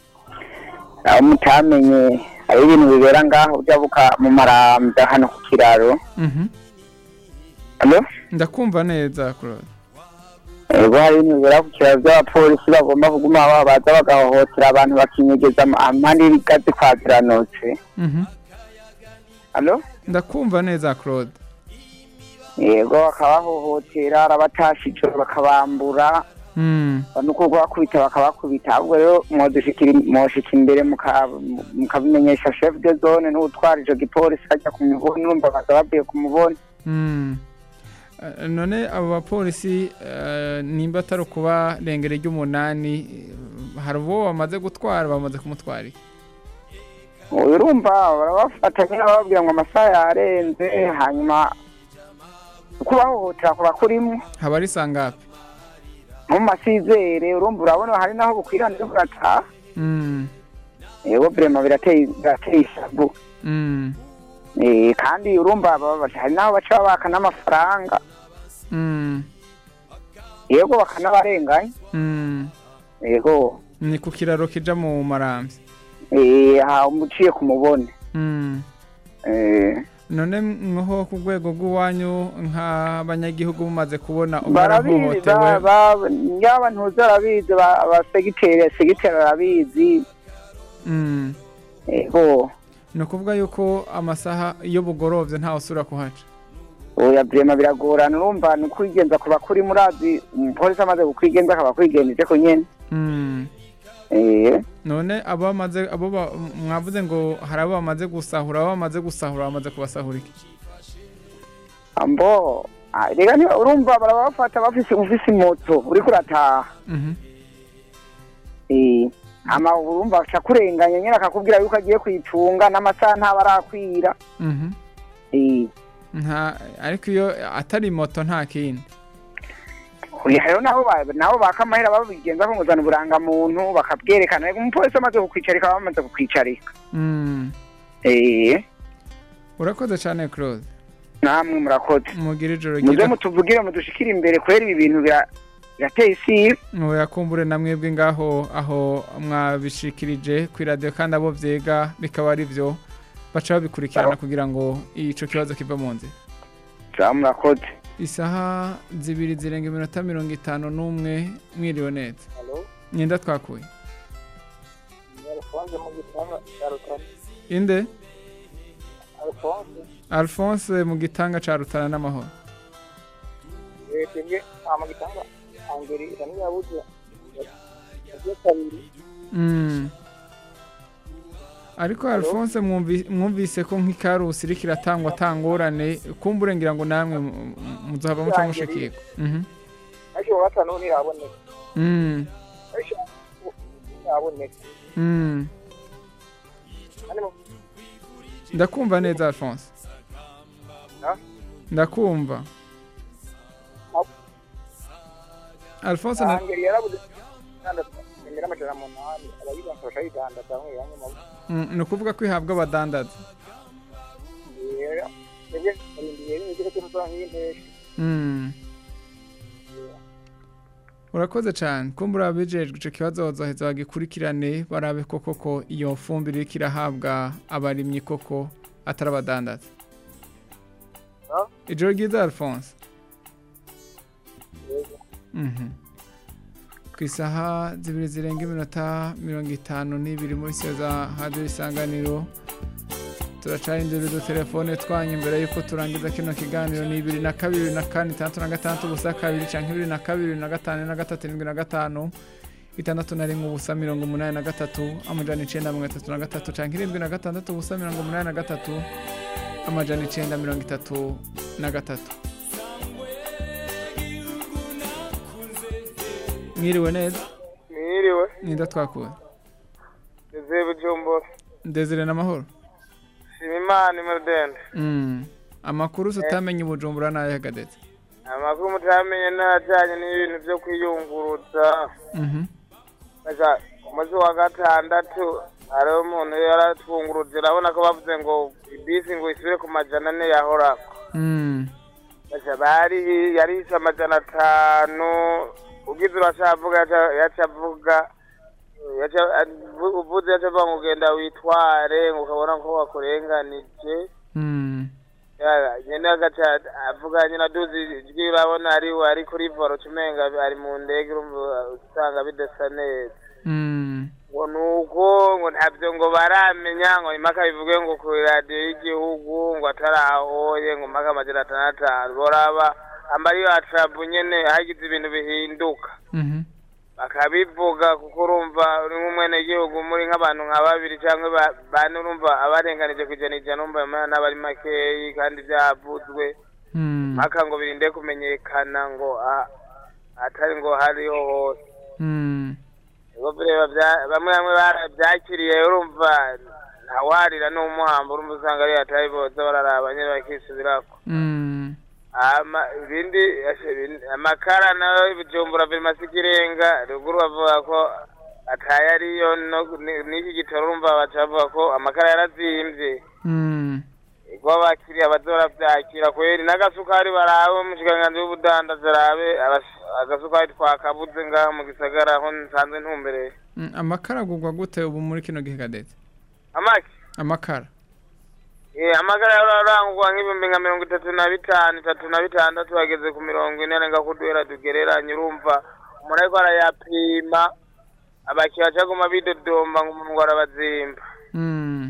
aho mutamenye, hari ibintu bibera ngaho byabuka mu marambya hano ku kiraro, Mhm. alo, ndakumva neza claude ego hari ibintu bibera ku kiraro by'abapolisi bagomba kuguma baba baza bagahohotera abantu bakinyegeza ama- amande y'ibigazi kwa ziranotse, Mhm. alo, ndakumva neza claude yego bakabahohotera arabatasha ijoro bakabambura Mm. nuko kubakubita bakabakubita ahubwo rero mwodushikira mwoshika imbere muka- mukabimenyesha chef de zone n'utwara ico gipolisi ajya ku muboni urumva baza bavuye ku muboni Mm. Eh, none abo bapolisi eh, nimba atari ukubarengera ry'umunani eh, hari uwo bamaze gutwara bamaze kumutwara iki? urumva barabafata nyine bababwira ngo amasaha yarenze hanyuma kubahohotera kuba kurimo haba ari sangapi nko mu masizere urumva urabona hari naho bukwirana uri kurataha Mm. yego vrema birateye birateye ishavu Mm. Eh, kandi urumva baba- hari naho baca babaka n'amafaranga Mm. yego bakanabarenganya Mm. yego ni ku kiraro kija mu maramvya eh, aha umuciye ku mubone Mm. Eh, none mwoho ku rwego rw'iwanyu nk'abanyagihugu mumaze kubona barabizi ubwarahohotewe ba- ba- yaba ntuzi arabizi ba- abasegiteri segiteri arabizi Mm. yego ni ukuvuga yuko amasaha iyo bugorovye ntawe usubira kuhaca oya vrema biragorana urumva ni ukwigenza kuba kuri murazi umupolisi amaze kukwigenza akaba akwigenjeje ko nyene Mm. Eh, none abo bamaze abo ba- mwavuze ngo hari abo bamaze gusahura abo bamaze gusahura bamaze kubasahura iki ambo ah, rega niba urumva barabafata bafise ufise imoto uriko urataha Mhm. Eh, ama urumva aca kurenganya nyene akakubwira yuko agiye kuyicunga n'amasaha ntaba arakwira Mhm. Eh, nta ariko iyo atari moto nta kindi oya rero nabo ba- nabo baka amahera babigenza ko nguzana uburangamuntu bakabwerekana rega umupolisi amaze kukwicarika baba bamaze kukwicarika Mm. Eh, urakoze cyane claude namwe murakoze mugire ijoro muze ryiza mutuvugire mudushikire imbere kubera ibi bintu bira- birateye isibe muyakumbure na mwebwe ngaho aho mwabishikirije ku iradiyo kandi abo byiga bikaba ari byo baca babikurikirana kugira ngo ico kibazo kiva mu nzira ja murakoze isaha zibiri zirenga iminota mirongo itanu n'umwe mwiriwe neza nyenda twakuye Alphonse mu gitanga cya Rutana. inde Alphonse alphonse mu gitanga ca rutana n'amahoro eh twebwe aha mu gitanga angeri isa n'iyabuze yagiye kabiri Mm. ariko alphonse mwumvi- mwumvise ko nk'ikarusi iriko iratangwa atangorane kumbure ngira ngo namwe mu- mu- muzohava muca mushikirwa Mhm. ariko uwa gatanu ntiraboneka Mm. ariko ntiraboneka Mm. kandi mu ndakumva neza alphonse Ha? ndakumva alphonse na- angeri yarabuze itandatu emera amajana munani abayibanza bashayidandata bamwe bamwe mu Mm, ni ukuvuga ko ihabwa abadandaza yera twebwe turindiye n'igiko cy'umusoro nk'iy'intesha Mm. urakoze cyane kumbura abijejwe ico kibazo bazoheza bagikurikirane barabe ko koko iyo fumbire iriko irahabwa abarimyi koko atari abadandaza ijoro ryiza alphonse Mhm. ku isaha zibiri zirenga iminota mirongo itanu n'ibiri muri siyo za hadiyo isanganiro turacarindira udutelefone twanyu imbere y'uko turangiza kino kiganiro ni ibiri na kabiri na kane itandatu na gatandatu ubusa kabiri cyangwa ibiri na kabiri na gatanu na gatatu irindwi na gatanu itandatu na rimwe ubusa mirongo umunani na gatatu amajana icenda mirongo itatu na gatatu cyangwa irindwi na gatandatu ubusa mirongo umunani na gatatu amajana icenda mirongo itatu na gatatu mwiriwe neza mwiriwe ninda twakuwe ndeze bujumbura ndezere n'amahoro shima imana imudende Mm. amakuru tutamenye ubujumbura n'ayagadetse amakuru mutamenye n'ajyanye n'ibintu byo kwiyunguruza Mhm. Aja, ku munsi wa gatandatu hariho umuntu yaratwunguruje urabona ko bavuze ngo ibisi ngo isubire ku majana ane yahorako Mm. Aja, bari yarishe amajana atanu ugize urashavuga yaca- yaca avuga yaca- avu- uvuze yaca avuga ngo ugenda witware ngo ukabona ko wakurenganije Mm. Ya- nyene agaca avuga nyene aduzi ijwi urabona ari ari kuri voro cumenga ari mu ndege urumva usanga bidasa neza Mm. ngo nuko ngo ntabyo ngo baramenya ngo impaka bivuge ngo ku radiyo y'igihugu ngo atarahoye ngo mpaka amajana atandatu boraba amariyo atrabu nyene hagize ibintu bihinduka Mhm. bakabivuga kuko urumva uri nk'umwenegihugu muri nk'abantu nka babiri cyangwa ba- bane urumva abarenganije ku ijana ijana urumva ayo mahera n'abari makeyi kandi byavuzwe Mm. mpaka ngo birinde kumenyekana ngo a- atari ngo hariho hose Mm. ubwo bireba bya- bamwe bamwe barabyakiriye urumva ntawarira n'umuhamba urumva usanga ari hatari boza bararaba nyine bakisubirako Mm. ama ibindi ashe, ibindi- amakara nayo ibijumbura biri masikirenga ruguru bavuga ko ataye ariyo no- ni- n'iki gitoro urumva baca bavuga ko amakara yarazimvye Mm. ubwo abakiriya bazora vyakira kweri n'agasukari barabe umushikiranganji w'ubudandazi arabe abas- agasukari twakabuze ngaho mu gisagara aho nsanzwe ntumbereye Mm. amakara agurwa gute ubu muri kino gihe gadetse amaki amakara Eh, amagara yararangwa nk'ibihumbi nka mirongo itatu na bitanu itatu na bitandatu ageze ku mirongo ine arenga kuduhera tugereranye urumva umuntu ariko arayapima abakiriya bacaguma bidodomba ngo umuntu ngo arabazimba Mm.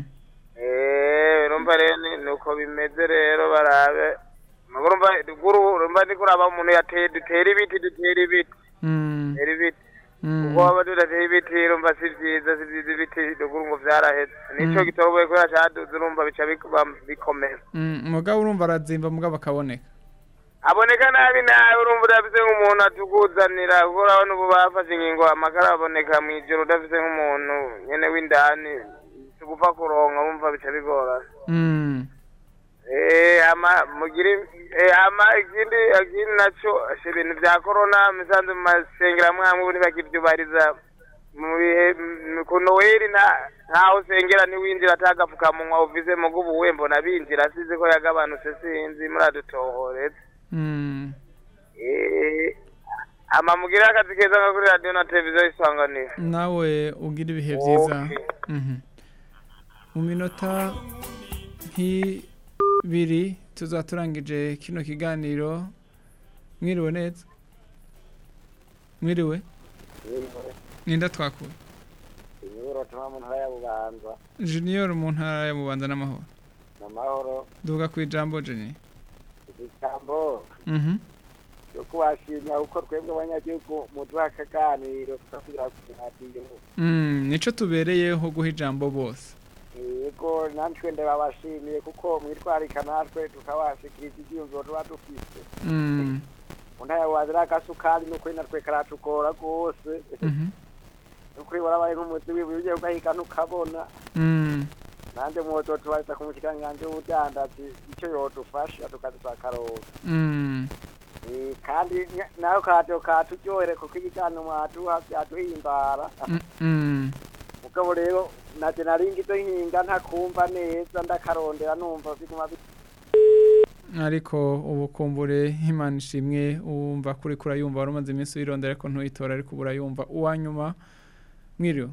Eh, urumva rero ni ni uko bimeze rero barabe Mugo urumva ruguru urumva ndiko uraba umuntu yateye dutera ibiti dutera ibiti Mm. dutera ibiti Mm. kuko waba tudateye ibiti urumva si vyiza si vyiza ibiti ruguru ngo vyaraheze nico Mm. gitoroboye kubera caduze urumva bica bikuba bikomera Mm. mugabo urumva arazimba mugabo akaboneka aboneka nabi nabi urumva udafise nk'umuntu atukuzanira kuko urabona ubu bafashe ingingo amakara aboneka mw'ijoro udafise nk'umuntu nyene w'indani tugupfa kuronka urumva bica bigorana Mm. Eh, ama mugire eh, ama ikindi ikindi naco ashe ibintu vya corona misanze mu masengero amwe amwe ubu ntibakivyubahiriza mu bihe m- ku noweli nta ntaho usengera ntiwinjira atagafukamunwa uvize mugo ubu we mbona binjira asize ko yagabanutse sinzi muradutohoreza Mm. Eh, ama mugire akazi keza nka kuri radiyo na televiziyo isanganiro nawe ugira ibihe byiza Mhm. mu minota nk'ibiri tuzaturangije kino kiganiro mwiriwe neza mwiriwe ninda twakuye Inyuro tuma mu ntara ya Bubanza junior mu ntara ya bubanza n'amahoro n'amahoro duvuga ku ijambo jeni ijambo mhm yo kubashimira uko twebwe abanyagihugu muduha akaganiro tukasubira ku radiyo Mm, nico tubereyeho guha ijambo bose yego natwe ndababashimiye kuko mwitwarika natwe tukabashikiriza ibyiyumviro tuba dufise Mm, mu ntara ya Bubanza n'agasukari n'ukuri natwe karatugora rwose mhm, n'ukuri warabaye nk'umuzi wibuye ugiye ugahiga ntukabona mm. nanjye mwozo tubaza ku mushikiranganji w'ubudandaji icyo yodufasha tukazisakaroza Mm, Eh, kandi nya- nayo kato katuryohere kuko ibiganiro mwaduha byaduhimbara mm, mm. mugabo rero naje naringi izo hinga ntakumva neza ndakarondera numva biguma bi- ariko ubu kumbure imana ishimwe wumva kuri kurayumva wari umaze iminsi wirondera ariko ntuyitora ariko ubu urayumva uwa nyuma mwiriwe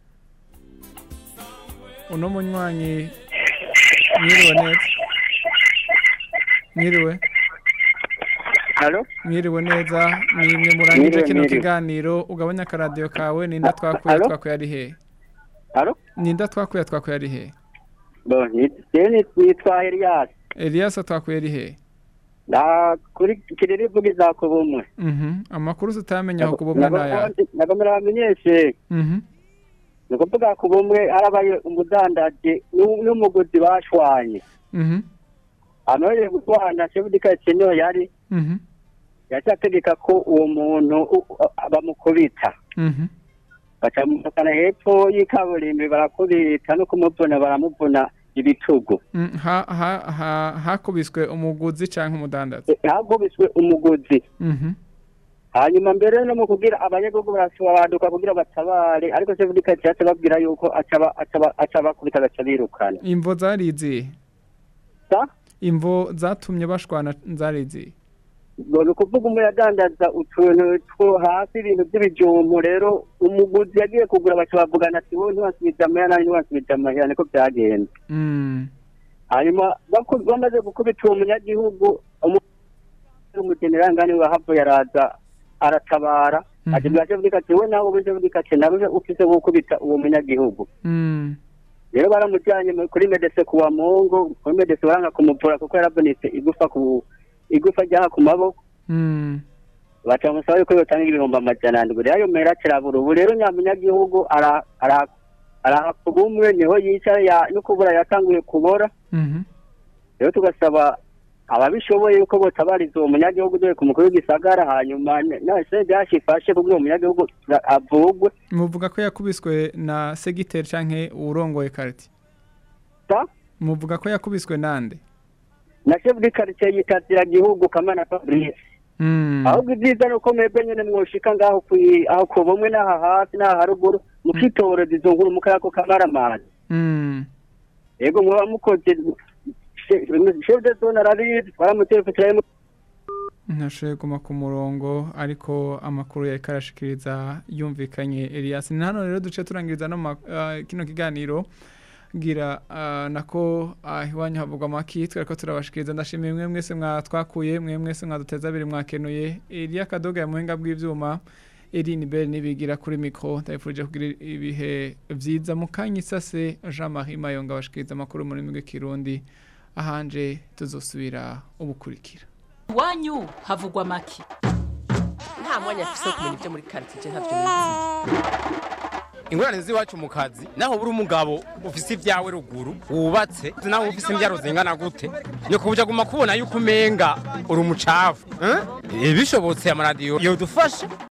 uno munywanyi mwiriwe neza mwiriwe mwiriwe neza mwimwe murangije Mwiriwe, kino mwiriwe. kiganiro ugabanya akaradiyo kawe ninda twakuye Halo? twakuye ari hehe Halo? ninda twakuye twakuye ari hehe Bo, ni- jewe nitwa Elias. Elias twakuye ari hehe Na kuri kiriri vuga izako bumwe. Mhm. amakuru tutamenya aho kubumwe n'aya Nagomera bamenyeshe. Mhm. Ni ukuvuga ku bumwe harabaye umudandaji n'u- n'umuguzi bashwanye. Mhm. Anoye gutwanda sebudika niyo yari Mhm. yacategeka ko uwo muntu u- u- bamukubita. Mhm. bacamukana hepfo y'ikaburimbi barakubita no kumuvuna baramuvuna ibitugu Mm, ha- ha- ha- hakubiswe umuguzi canke umudandaza hagubiswe umuguzi Mhm. hanyuma mbere no mu kugira abanyagihugu barasobanuka kugira batabare ariko se budika cyatse babwira yuko acaba acaba acaba kubita gaca birukana imvo zarizi imvo zatumye bashwana zarizi ni ukuvuga umwe yadandaza utuntu two hasi ibintu by'ibijumbu rero umuguzi yagiye kugura baca bavugana ati wowe ntiwasubiza amahera nanjye ntiwasubiza amahera niko byagenze Mm. hanyuma baku- bamaze gukubita uwo munyagihugu umugenerangani wahavuye araza aratabara ati bwaje bwika ati we nawe buje bwika ati nawe ufise gukubita uwo munyagihugu Mm. rero baramujyanye mu- kuri medese ku wa mungu kuri medese baranga kumuvura kuko yaravunitse igufa ku igufa ryaha ku maboko Mm. baca bamusaba yuko yotanga ibihumbi amajana ndwi rero ayo mera kirabura ubu rero nyamunyagihugu ara- ara- arahaka ubumwe niho yicaye ya- no kubura yatanguye kubora Mhm. rero tugasaba ababishoboye yuko botabariza uwo munyagihugu dore ku mukuru w'igisagara hanyuma nase byashifashe kubwo uwo munyagihugu ra- avugwe muvuga ko yakubiswe na segiteri canke uwurongoye kariti muvuga ko yakubiswe nande na chef de quartier yitazira gihugu kamana Fabrice Mm. ahubwo ibyiza ni uko mwebwe nyene mwoshika ngaho kwi- aho ku bumwe n'aha hasi n'aha haruguru mukitoreza izo nkuru mukayako kamaramani Mm. yego mwaba mukoze chef de zone arabizi twaramutefekera ntashoboye guma ku murongo ariko amakuru yariko arashikiriza yumvikanye Elias ni hano rero duce turangiriza no ma- ah, kino kiganiro gira ah, nako ah, iwanyu havugwa amaki twereko turabashikiriza ndashimiye mwe mwese mwatwakuye mwe mwese mwaduteza abiri mwakenuye Elia Kadoga ya muhinga bw'ivyuma Eline Bell nibigira kuri mikro ndabifurije kugira ibihe vyiza mu kanya isase Jean Marie Mayonga bashikiriza amakuru muri mwe Kirundi ahanje tuzosubira ubukurikira iwanyu havugwa make nta mwanya afise wo kumenya ibyo muri karitsiye ntabyo nizi ingorane z'iwacu mu kazi naho buri umugabo ufise ibyawe ruguru wubatse nawe ufise imbyaro zingana gute nyoko buja guma kubona yuko umenga uri umucafu eh? bishobotse amaradiyo yodufasha